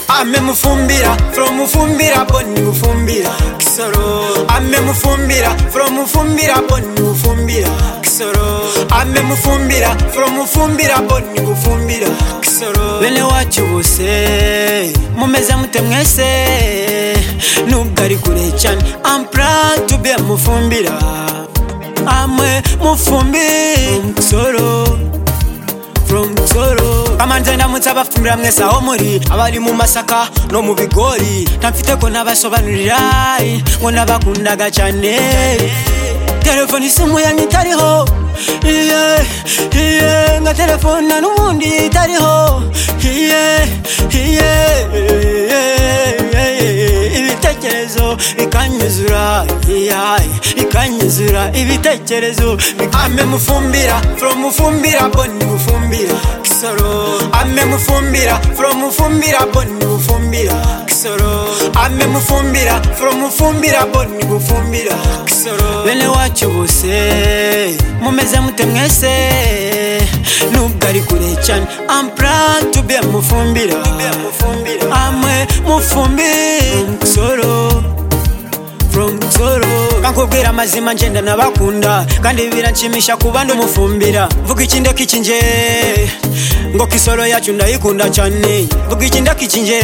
ampe mufumbira from mufumbira boni mufumbira kisoro ampe mufumbira from mufumbira boni mufumbira kisoro ampe mufumbira from mufumbira boni mufumbira kisoro bene wacu bose mumeze mute mwese nubwo ari kure cyane I'm proud to be a mufumbira amwe mufumbira soro from Nsoro amanze ndamutse abafumbira mwese aho muri abari mu masaka no mu bigori ntamfite ko nabasobanurira ngo nabakundaga cyane telefone isimu yanyu itariho iye iye nka telefone na n'ubundi itariho iye iye ibitekerezo bikanyuzura iyayi bikanyuzura ibitekerezo ame mufumbira from mufumbira boni mufumbira kisoro ame mufumbira from mufumbira boni mufumbira kisoro ame mufumbira from mufumbira boni mufumbira kisoro bene wacu bose mumeze mute mwese nubwo ari kure cyane I'm proud to be a mufumbira amwe mufumbira soro from soro kankubwira amazima ngenda nabakunda kandi biranshimisha kuba ndumufumbira vuga ikinde kikinje ngo kisoro yacu ndayikunda cyane vuga ikinde kikinje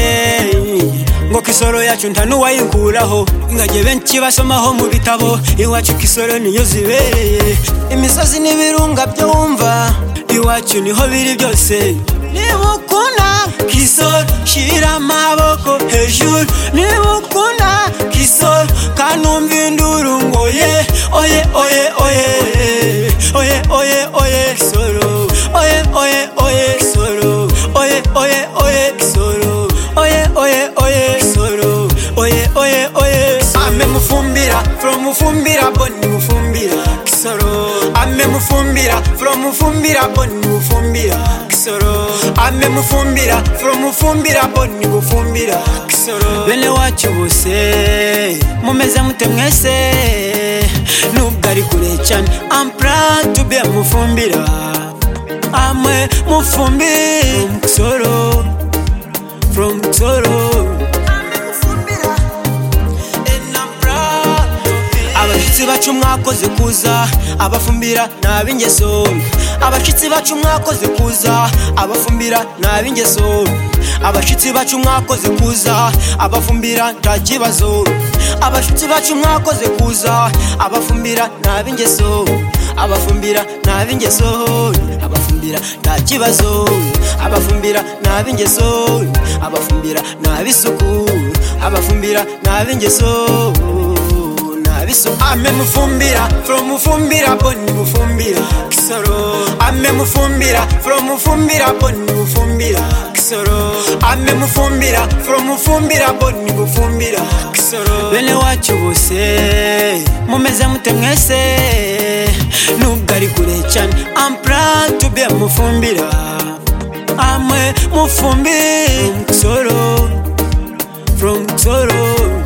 ngo kisoro yacu nta n'uwayikuraho ingage benshi basomaho mu bitabo iwacu kisoro niyo zibereye imisozi n'ibirunga byo wumva iwacu niho biri byose niba ukunda kisoro shyira amaboko hejuru niba ukunda kisoro kanumva induru ngo ye oye oye oye oye oye oye kisoro oye oye oye kisoro oye oye oye kisoro oye oye oye kisoro oye oye oye ame mufumbira from mufumbira boni mufumbira kisoro ame mufumbira from mufumbira boni mufumbira kisoro ame mufumbira from mufumbira boni mufumbira kisoro bene wacu bose mumeze mute mwese nubwo ari kure cyane I'm proud to be a mufumbira amwe mufumbira kisoro from kisoro abashyitsi bacu mwakoze kuza abafumbira ni ab'ingeso mbi. abashyitsi bacu mwakoze kuza abafumbira ni ab'ingeso mbi. abashyitsi bacu mwakoze kuza abafumbira nta kibazo abashyitsi bacu mwakoze kuza abafumbira ni ab'ingeso mbi. abafumbira ni ab'ingeso mbi. abafumbira nta kibazo abafumbira ni ab'ingeso mbi. abafumbira ni ab'isuku abafumbira ni ab'ingeso mbi. nabiso ame mufumbira from mufumbira boni mufumbira kisoro ame mufumbira from mufumbira boni mufumbira kisoro ame mufumbira from mufumbira boni mufumbira kisoro bene wacu bose mumeze mute mwese nubwo ari kure cyane I'm proud to be a mufumbira amwe mufumbira kisoro from kisoro